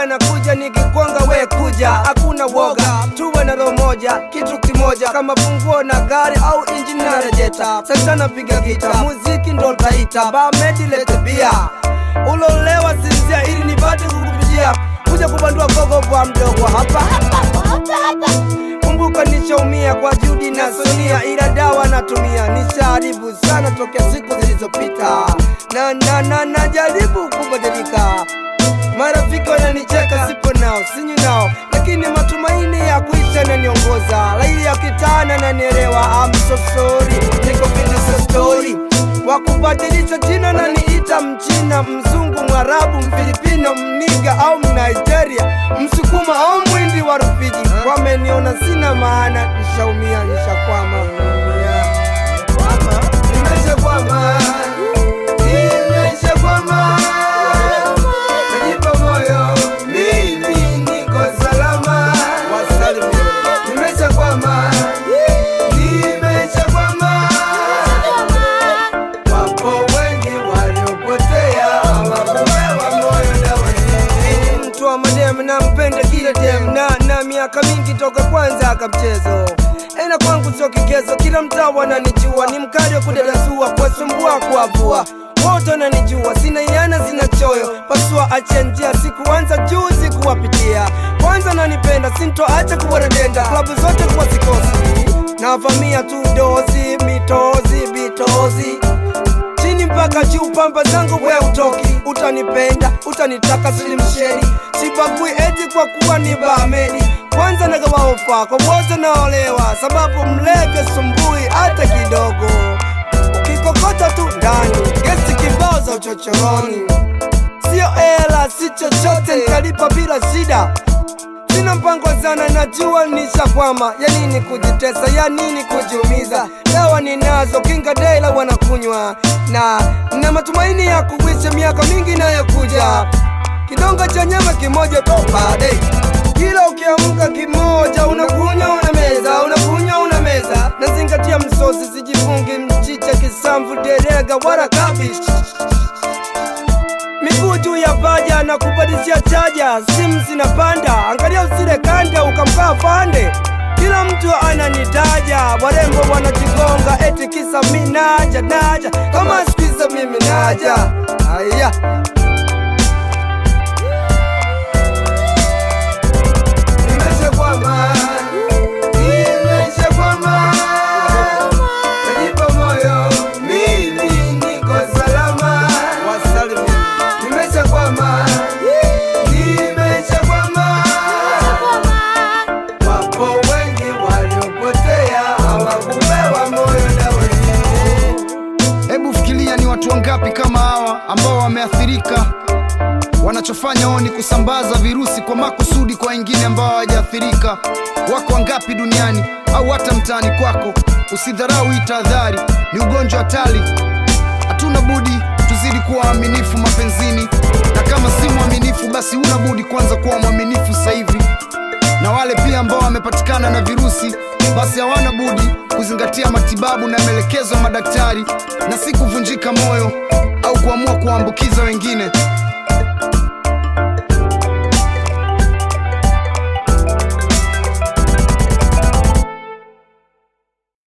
wewe nakuja nikikwanga we kuja hakuna woga tuwe na roho moja kitu kimoja kama funguo na gari au injini na rejeta sasa napiga gita muziki ndo taita bamedi lete bia ulolewa sinzia ili nipate kukupitia kuja kubandua gogo bwa mdogo hapa hapa hapa hapa kumbuka nishaumia kwa juhudi na sonia ila dawa natumia nishaharibu sana tokea siku zilizopita na na na najaribu kubadilika marafiki wananicheka sipo nao sinyi nao lakini matumaini ya kuisha naniongoza laili ya kitana nanielewa I'm so sorry niko finish story wa kubadilisha jina naniita mchina mzungu mwarabu mfilipino mniga au mnigeria msukuma au mwindi wa rufiji wameniona sina maana nishaumia nishakwama nimeshakwama nimeshakwama najipa moyo mimi niko salama nimeshakwama nimeshakwama wapo wengi waliopotea hawakupewa moyo na wengi. mtu wa madem nampenda kila dem na na miaka mingi toka kwanza akamchezo ena kwangu sio kigezo kila mtaa wananijua ni mkali wa kudadasua kuwasumbua kuwavua wote wananijua sina iana zina choyo pasua achia njia sikuanza juzi kuwapitia kwanza nanipenda sintoacha kuwaredenda klabu zote kuwa sikosi navamia tu dozi mitozi bitozi chini mpaka juu pamba zangu we utoki utanipenda utanitaka silimsheri sibagui eti kwa kuwa ni bamedi kwanza nagawa ofa kwa wote naolewa sababu mlevye sumbui hata kidogo ukikokota tu ndani gesi kibao za uchochoroni sio ela si chochote nikalipa bila shida sina mpango sana najua nishakwama ya nini kujitesa ya nini kujiumiza dawa ninazo kinga daila wanakunywa na na matumaini ya kuwisha miaka mingi inayokuja kidonga cha nyama kimoja tu baadaye kila ukiamka kimoja unakunywa una meza unakunywa una meza nazingatia msosi sijifungi mchicha kisamvu derega wala kabish miguu juu ya paja na kubadilishia chaja, simu zinapanda, angalia usile kanda ukamkaa fande. Kila mtu ananitaja, warembo wanajigonga, eti kisa mi naja naja, kama sikiza mimi naja. Aya, nimeshakwama, nimeshakwama, najipa moyo, mimi niko salama. Wasalimia nimeshakwama nimeshakwama wapo wengi waliopotea hawakupewa moyo na wengine Hebu fikiria ni watu wangapi kama hawa ambao wameathirika, wanachofanya wao ni kusambaza virusi kwa makusudi kwa wengine ambao hawajaathirika. Wako wangapi duniani au hata mtaani kwako? Usidharau hii tahadhari, ni ugonjwa hatari. Hatuna budi tuzidi kuwa waaminifu mapenzini, na kama si mwaminifu, basi huna budi kwanza kuwa mwaminifu sasa hivi na wale pia ambao wamepatikana na virusi basi hawana budi kuzingatia matibabu na maelekezo ya madaktari na si kuvunjika moyo au kuamua kuwaambukiza wengine